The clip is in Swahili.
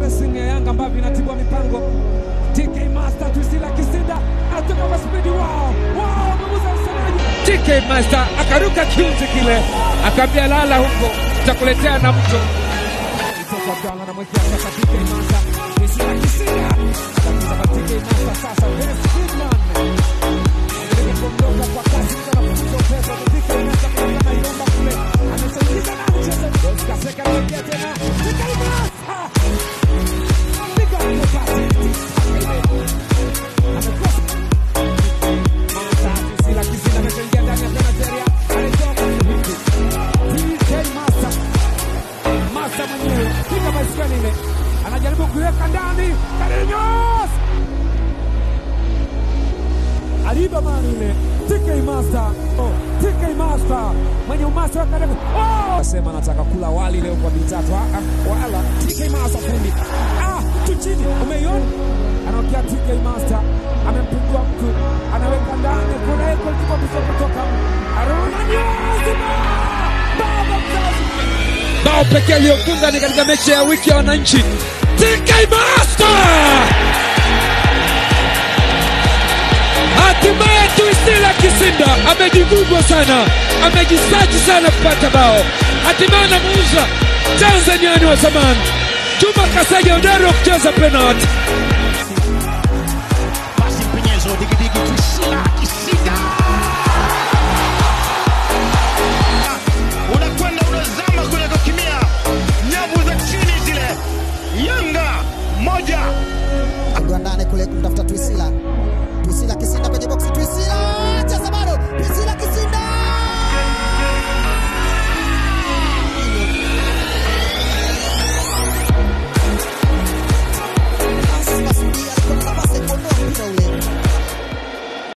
pressing ya Yanga ambavyo inatibua mipango. TK Master Twisila Kisinda anatoka kwa spidi. Wow, wow, ameguza msemaji. TK Master akaruka kiunzi kile, akaambia lala huko, takuletea na mto. Itoka Abdalla anamwekea sasa TK Master Twisila Kisinda anakuza kwa TK Master sasa. Dennis Friedman anajaribu kuondoka kwa kasi, mtu anafukuza upepo. TK Master kutoka Ilomba kule amesaidiza na mchezo. Deus Kaseka anaingia tena. TK Master piga ile pasi. Amekosa Mata Twisila Kisinda ameshaingia ndani ya penalty area. Anatoka hivi. TK Master Masa mwenyewe piga baiskeli ile, anajaribu kuiweka ndani. Carlinhos aliiba mali ile. TK Master, oh, TK Master mwenye umasa wa karibu. Oh, asema anataka kula wali leo kwa mitatu. Ah, ah, wala TK Master fundi. Ah, tu chini, umeiona? Anaokia TK Master amempigwa mtu, anaweka ndani. Kuna eko ilikuwa bisa kutoka Aruna Nyazima baba mzazi bao pekee aliyofunga ni katika mechi ya wiki ya wananchi. TK Master hatimaye Twisila Kisinda amejigugwa sana, amejisaji sana kupata bao, hatimaye anamuuza Tanzaniani wa zamani Juma Kasaja hodari wa kucheza penalti. Basi mpenyezo digidigi Twisila Kisinda unakwenda unazama kule kukimia nyavu za chini zile. Yanga moja Agwa ndani kule kumtafuta Twisila. Twisila Kisinda kwenye boksi Twisila.